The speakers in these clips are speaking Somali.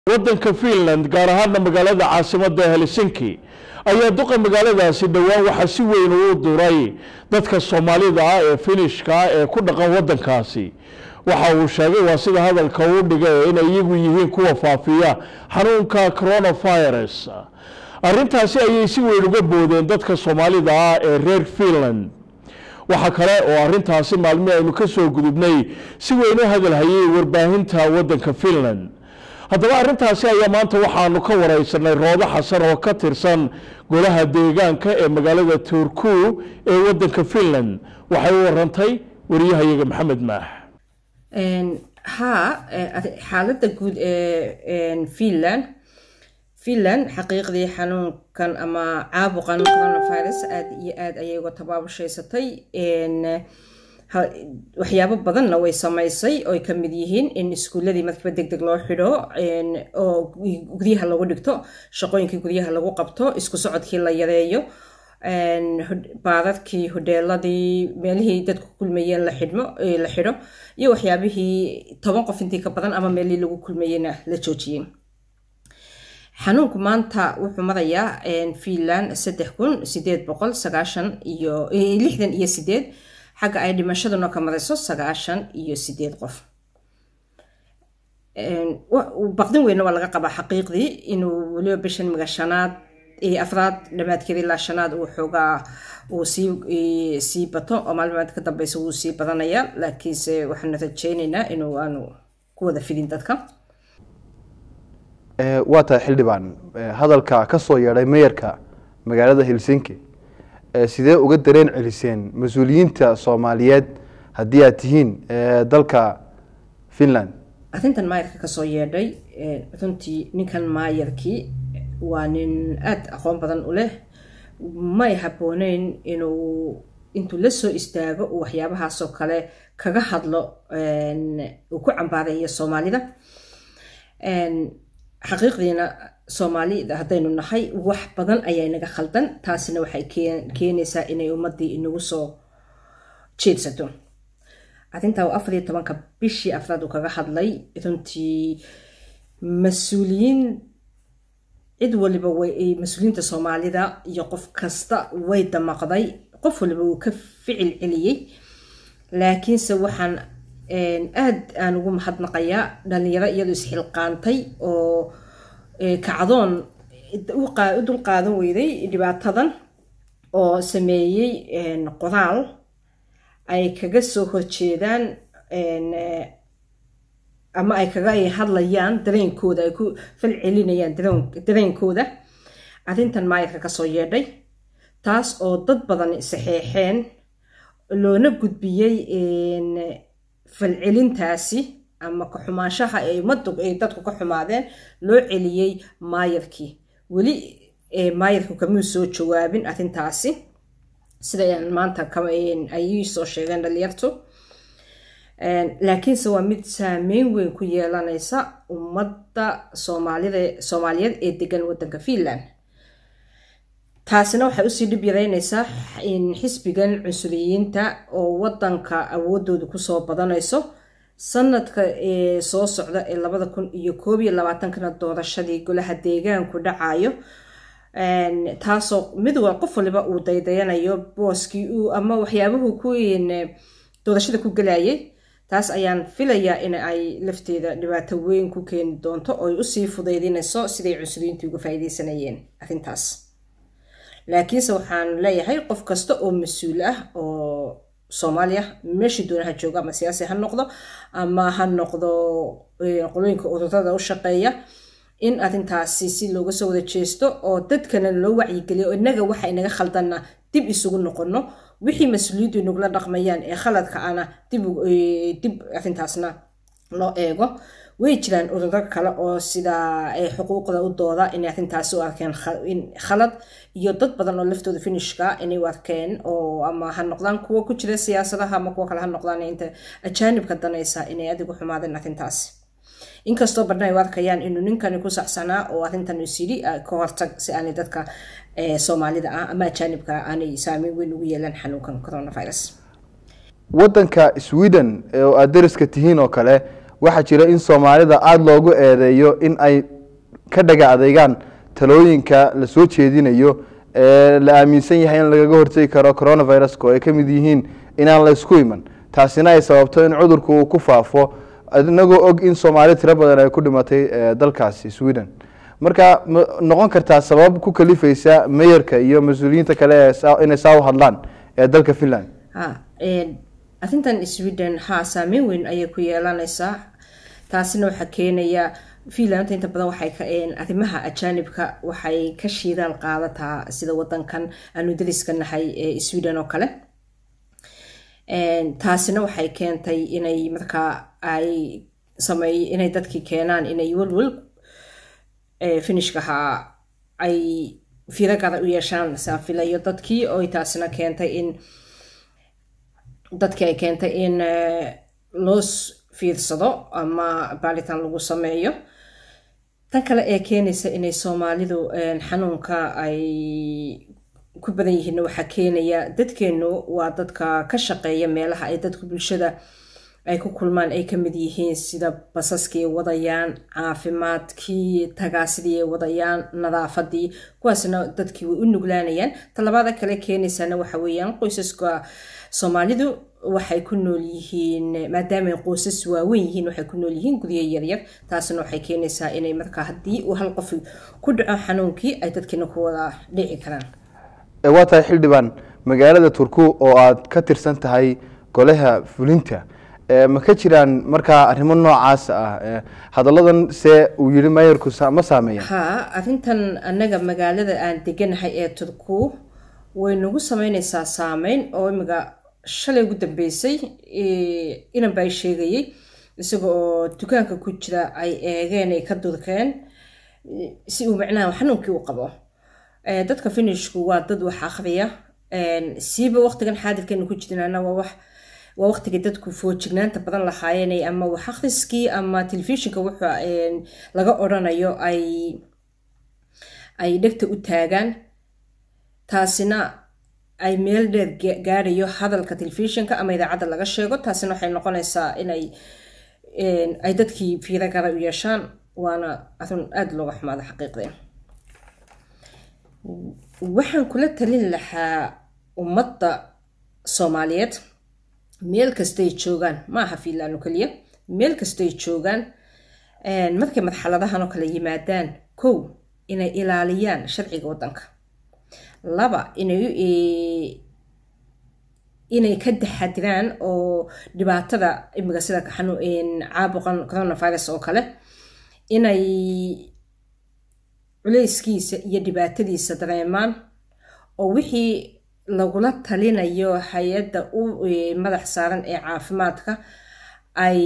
waddanka finland gaar ahaana magaalada caasimadda helsinki ayaa duqa magaaladaasi dhowaan waxaa si weyn uu duray dadka soomaalida ah ee finishka ah ee ku dhaqan waddankaasi waxa uu sheegay waa sida hadalka uu dhigay inay iyagu yihiin kuwa faafiya xanuunka coronavirus arrintaasi ayay si weyn uga boodeen dadka soomaalida ah ee reer finland waxaa kale oo arrintaasi maalmihii aynu ka soo gudubnay si weyn u hadalhayay warbaahinta waddanka finland haddaba arrintaasi ayaa maanta waxaanu ka wareysanay roodo xasan oo ka tirsan golaha deegaanka ee magaalada turku ee waddanka finland waxay u warantay wariyahayaga maxamed maax haa xaaladda guud ee finland finland xaqiiqdii xanuunkan ama caabuqan coronavirus aada iyo aada ayay uga tabaabushhaysatay waxyaabo badanna way samaysay oy ka mid yihiin in iskuuladii markiiba deg deg loo xidho oo guryaha lagu dhigto shaqooyinkii guryaha lagu qabto isku socodkii la yareeyo baadadkii hodheeladii meelihii dadku kulmayeen la xidhmo la xidho iyo waxyaabihii toban qof intii ka badan ama meelihii lagu kulmayeyna la joojiyey xanuunku maanta wuxuu marayaa finland saddex kun sideed boqol sagaashan iyo lixdan iyo sideed xagga ay dhimashaduna ka marayso sagaashan iyo sideed qof baqdin weynna waa laga qabaa xaqiiqdii inuu weliba bishan miga shanaad afraad dhamaadkeeda ilaa shanaad uu xoogaa uu sii sii bato oo maalmaad ka dambeysa wuu sii badanayaa laakiinse waxaanu rajeyneynaa inuu aanu ku wada fidin dadka waa tahay xildhibaan hadalka ka soo yeedhay meeyarka magaalada helsinki sidee uga dareen celiseen mas-uuliyiinta soomaaliyeed haddii aad tihiin dalka finland arrintan maayarka kasoo yeedhay runtii ninkan maayarkii waa nin aada aqoon badan u leh may habbooneyn inuu intuu la soo istaago uu waxyaabahaasoo kale kaga hadlo uu ku cambaareeyo soomaalida xaqiiqdiina soomaalida haddaynu nahay wax badan ayaa inaga khaldan taasina waxay keenaysaa inay ummadii inagu soo jeedsato arrintaa uu afar iyo tobanka bishii afraad uu kaga hadlay runtii mas-uuliyiin cid waliba mas-uuliyiinta soomaalida iyo qof kasta way damaqday qof waliba uu ka ficil celiyey laakiinse waxaan aada aan ugu mahadnaqayaa dhalinyaro iyadoo isxilqaantay oo kacdoon u dul qaadan weyday dhibaatadan oo sameeyey qoraal ay kaga soo horjeedaan ama ay kaga hadlayaan dareenkooda ay ku fal celinayaan dareenkooda arrintan maayarka kasoo yeedhay taas oo dad badan saxeexeen loona gudbiyey falcelintaasi ama ka-xumaanshaha ay ummaddu ay dadku ka xumaadeen loo celiyey maayarkii weli maayarku kamuu soo jawaabin arrintaasi sida maanta ay soo sheegeen dhalinyartu laakiinse waa mid saameyn weyn ku yeelanaysa ummadda soomaalida soomaaliyeed ee degan waddanka finland taasina waxay usii dhib yareynaysaa xisbigan cunsuriyiinta oo waddanka awoodooda kusoo badanayso sanadka soo socda ee labada kun iyo koob iyo labaatankana doorashadii golaha deegaanku dhacayo taasoo mid wa qof waliba uu daydayanayo booskii uu ama waxyaabuhu ku doorashada ku gelayay taas ayaan filayaa in ay lafteeda dhibaato weyn ku keeni doonto oo ay usii fudaydinayso siday cunsuriyiintu uga faa'iideysanayeen arrintaas laakiinse waxaan leeyahay qof kasta oo mas-uul ah oo soomaaliya meeshii doonaha jooga ama siyaasi ha noqdo ama ha noqdo qolooyinka ururada u shaqeeya in arrintaasi si looga soo wada jeesto oo dadkana loo wacyigeliyo oo innaga waxa inaga khaldanna dib isugu noqono wixii mas-uuliyaddu inagula dhaqmayaan ee khaladka ana dib arrintaasna loo eego way jiraan ururo kale oo sida xuquuqda u dooda inay arrintaasi u arkeen khalad iyo dad badan oo laftooda finishka inay u arkeen oo ama ha noqdaan kuwa ku jira siyaasadaha ama kuwa kale ha noqdaan inta ajaanibka danaysa inay adigu xumaadeen arrintaasi inkastoo badna ay u arkayaan inuu ninkani ku saxsanaa oo arrintan is yidhi ka hortag si aanay dadka soomaalida ah ama ajaanibka aanay saameyn weyn ugu yeelan xanuunkan coronavirus waddanka sweden oo aad dariska tihiin oo kale waxaa jira in soomaalida aada loogu eedeeyo in ay ka dhaga adeegaan talooyinka la soo jeedinayo ee la aaminsan yahay in lagaga hortegi karo coronaviruska oo ay ka mid yihiin inaan la isku iman taasina ay sababto in cudurku uu ku faafo inagoo og in soomaali tiro badan ay ku dhimatay ee dalkaasi sweden marka ma noqon kartaa sabab ku kalifeysa meyerka iyo mas-uuliyiinta kale ee saa- inay saa u hadlaan ee dalka finland ha arrintan sweden ha saameyn weyn ayay ku yeelanaysaa taasina waxaa keenaya finland inta badan waxay ka arrimaha ajaanibka waxay ka shiidaal qaadataa sida wadankan aanu dariska nahay ee sweden oo kale taasina waxay keentay inay markaa ay sameey inay dadkii keenaan inay welwel finishkaha ay fiiro gara u yeeshaan saafilayo dadkii oo taasina keentay in dadkii ay keentay in loo fiirsado ama baaritaan lagu sameeyo tan kale ee keenaysa inay soomaalidu xanuunka ay ku badan yihiin waxaa keenaya dadkeenu waa dadka ka shaqeeya meelaha ay dadku bulshada ay ku kulmaan ay kamid yihiin sida basaskii ay wadayaan caafimaadkii tagaasidii ay wadayaan nadaafadii kuwaasna dadkii way u nuglaanayaan talabaada kale keenaysana waxa weeyaan qoysaska soomaalidu waxay ku nool yihiin maadaama qoysas waaweyn yihiin waxay ku nool yihiin guryo yaryar taasna waxay keenaysaa inay markaa haddii uu hal qof ku dhaco xanuunkii ay dadkiina ku wada dhici karaan waa tahay xildhibaan magaalada turku oo aad ka tirsan tahay golaha fulinta ma ka jiraan markaa arrimo noocaas ah hadalladan see uu yihi mayarku ma saameeya ha arrintan annaga magaalada aan deganahay ee turku way nagu sameyneysaa saameyn oo imiga shalay ugu dambeysay inan baa sheegayay isaga oo dukaanka ku jira ay eegeen ay ka durkeen si uu macnaha xanuunkii u qabo dadka finishku waa dad wax akhriya siiba waqtigan xaadirkeenu ku jirnana waa wax waa waqtigii dadku foojignaanta badan lahaayeen ama wax akhriskii ama telefishinka wuxuu laga odrhanayo ay ay dhegta u taagaan taasina ay meel dheer gaarayo hadalka telefishinka ama idaacadda laga sheego taasina waxay noqonaysaa inay ay dadkii fiiro gara u yeeshaan waana arrin aada looga xumaada xaqiiqdee waxaan kula talin lahaa ummadda soomaaliyeed meel kastay joogaan ma aha fiinland oo keliya meel kastay joogaan markay marxaladahan oo kale yimaadaan kow inay ilaaliyaan sharciga waddanka laba inay inay ka taxadiraan oo dhibaatada imiga sida caabuqan coronavirus oo kale inay culeyskiisa iyo dhibaatadiisa dareemaan oo wixii lagula talinayo hay-adda u madax saaran ee caafimaadka ay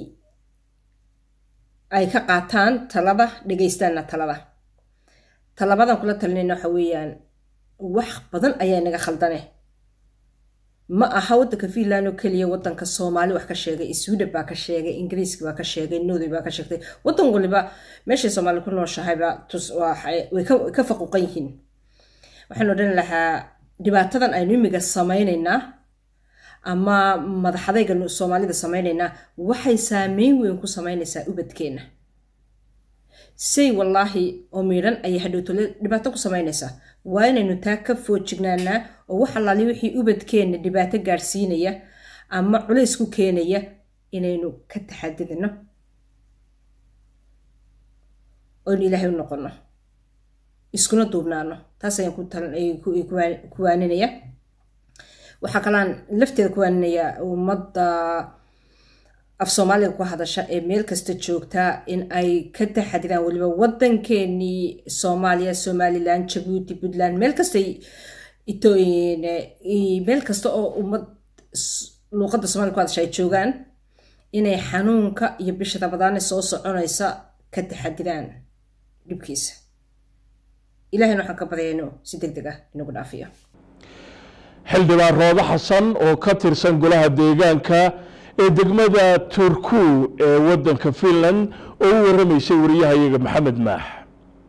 ay ka qaataan talada dhegeystaanna talada talabadan kula talinayna waxa weeyaan wax badan ayaa inaga khaldane ma aha waddanka finland oo keliya waddanka soomaali wax ka sheegay sweden baa ka sheegay ingiriiska baa ka sheegay norway baa ka sheegtay waddan waliba meeshay soomaali ku nooshahayba way ka faquuqan yihiin waxaan odhan lahaa dhibaatadan aynu imiga samaynaynaa ama madaxadayga soomaalida samaynaynaa waxay saameyn weyn ku samaynaysaa ubadkeenna say wallaahi oo miidhan ayay hadhowtole dhibaato ku samaynaysaa waa inaynu taa ka foojignaanaa oo wax allaali wixii ubadkeenna dhibaato gaadhsiinaya ama culays ku keenaya inaynu ka taxadidno oynu ilaahay u noqono iskuna duubnaano taas ayaan ku waaninaya waxaa kalaan lafteeda ku waaninaya ummadda af soomaaliga ku hadasha ee meel kasta joogtaa in ay ka taxadiraan weliba waddankeenii soomaaliya somalilan jabuuti puntland meel kastay meel kasta oo ummad luuqadda somalia ku hadasha ay joogaan inay xanuunka iyo bisha rabadaane soo soconaysa ka taxadiraan dhibkiisa ilahayna waxaan ka baryayno si deg deg ah inagu dhaafiyo xildhibaan roodo xasan oo ka tirsan golaha deegaanka ee degmada turku ee waddanka finland oo u warramaysay wariyahayaga maxamed maax